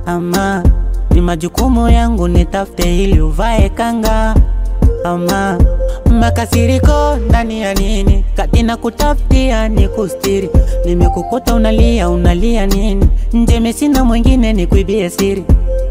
ama ni majukumu yangu nitafute ili uvae kanga ama makasiriko ndani ya nini kati na kutafutia ni kustiri nimekukuta unalia unalia nini njeme sina mwingine ni kuibie siri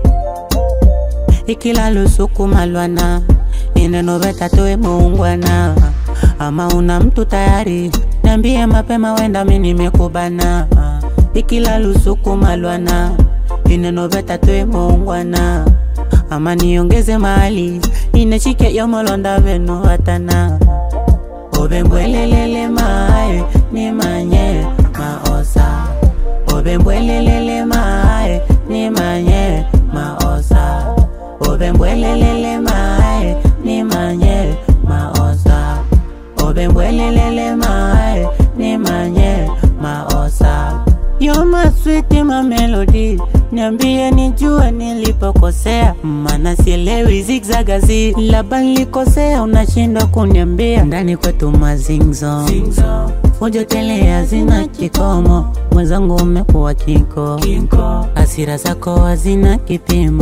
ikila lusuku malwana ineno vetatoe muungwana ama una mtu tayari niambie mapema wenda mi nimekubana ikila lusuku malwana ineno vetatoe muungwana ama niongeze mali inechike yomolonda veno hatana obembwelelele mae ni manye maosa obembwelelele mae ni manye maosa obembwelelele mae ni manye maosa obembwelelele mae ni manye maosa You're my sweet my melody Niambie nijue nilipokosea Mana sielewi zigzagazi Labda nilikosea unashindwa kuniambia Ndani kwetu mazingzo Fujo tele hazina kikomo Mwenzangu umekuwa kinko Hasira zako hazina kipimo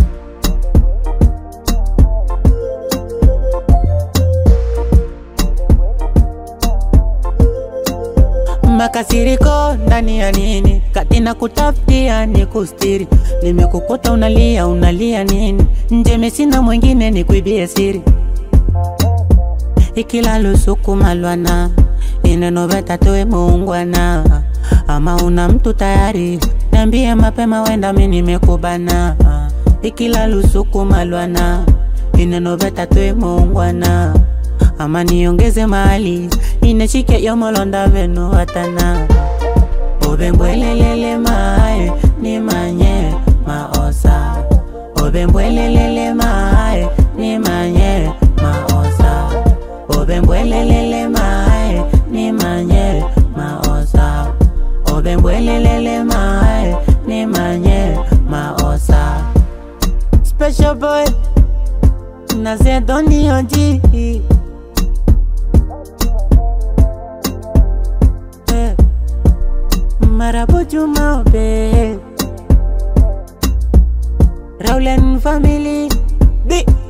makasiriko ndani ya nini kati na kutafutia ni kustiri nimekukuta unalia unalia nini njeme sina mwingine ni kuibie siri ikila lusuku malwana ineno vetatoe muungwana ama una mtu tayari niambie mapema wenda mi nimekubana ikila lusuku malwana ineno vetatoe muungwana ama niongeze mali inechike yomolonda veno hatana obembwelelele mae ni manye maosa obembwelelele mae ni manye maosa obembwelelele mae ni manye maosa obembwelelele mae ni manye maosa special boy nazedonioji Marabo Juma Obe Rowland family Big